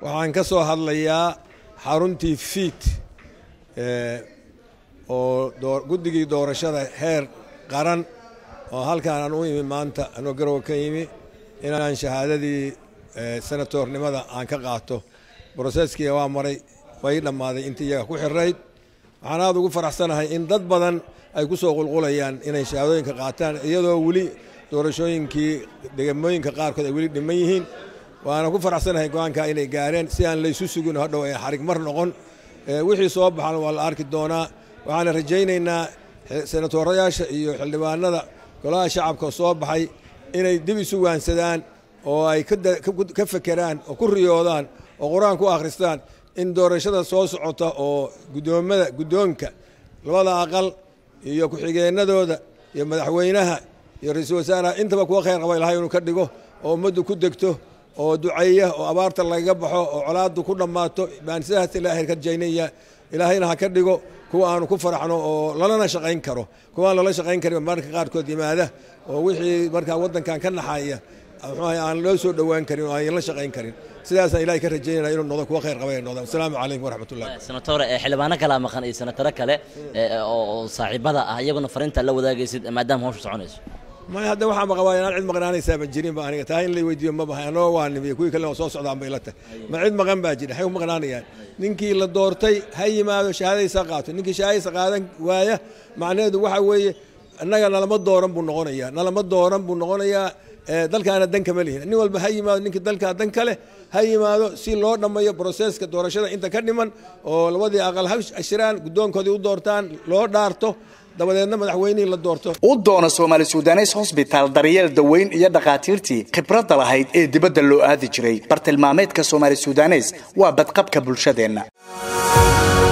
waxaan ka soo hadlayaa xaruntii fiid oo guddigii doorashada heer qaran oo halkaan aan u imi maanta anoo garowa ka yimi inaan shahaadadii senatornimada aan ka qaato broseskiia waa maray way dhammaaday intii iyaga ku xirayd waxaan aada ugu faraxsanahay in dad badan ay ku soo qulqulayaan inay shahaadooyinka qaataan iyadoo weli doorashooyinkii degamooyinka qaarkood ay weli dhiman yihiin waana ku faraxsanahay go-aankaa inay gaareen si aan laysu sugin hadhow ay xarig mar noqon wixii soo baxan waa la arki doonaa waxaana rajaynaynaa senatorayaasha iyo xildhibaanada golaha shacabka soo baxay inay dib isu waansadaan oo ay ka fekeraan oo ku riyoodaan oo qur-aan ku akhristaan in doorashada soo socota oo gudoomada guddoonka labada aqal iyo ku-xigeenadooda iyo madaxweynaha iyo ra-iisul wasaaraha intaba kuwa khayr qaba ilahay inuu ka dhigo oo ummaddu ku degto oo duceeya oo abaarta lagaga baxo oo colaaddu ku dhammaato baan sidaas ilaahay ka rajaynaya ilaahayna ha ka dhigo kuwa aanu ku faraxno oo lalana shaqayn karo kuwaan lala shaqayn karin marka qaarkood yimaada oo wixii markaa waddankan ka naxaya muxuaha aan loo soo dhowaan karin oo aan la shaqayn karin sidaasaan ilahay ka rajaynaya inuu noqdo kuwa khayr qaba noqdo asalaamu calaykum waraxmat ullahi senatore xildhibaano kalaa maqan iyo senataro kale oo saaxiibada ah iyaguna fariinta la wadaagaysid maadaama hawsha soconayso may hadda waxaa maqabaa inaan cid maqnaanaysaa ma jirin ba aniga taa in la weydiiyo ma bahay anoo waa nimiyo kuwii kalena oo soo socdaan bay la tahay ma cid maqan baa jira waxay ku maqnaanayaan ninkii la doortay ha yimaado shahaadadiisa qaato ninkii shahaadadiisa qaadan waaya macnaheedu waxa weeye annaga nalama dooran buu noqonayaa nalama dooran buu noqonayaa dalkaana dan kama lihin nin walba ha yimaado ninkii dalkaa dan kale ha yimaado si loo dhammeeyo broseska doorashada inta ka dhiman oo labadii aqal ha shiraan guddoonkoodii u doortaan loo dhaarto dabadeedna madaxweynihii la doorto u doona soomaali sudanes hosbitaal daryeel daweyn iyo dhakhaatiirtii khibradda lahayd ee dibadda loo aadi jiray bartilmaameedka soomaali sudanes waa badqabka bulshadeenna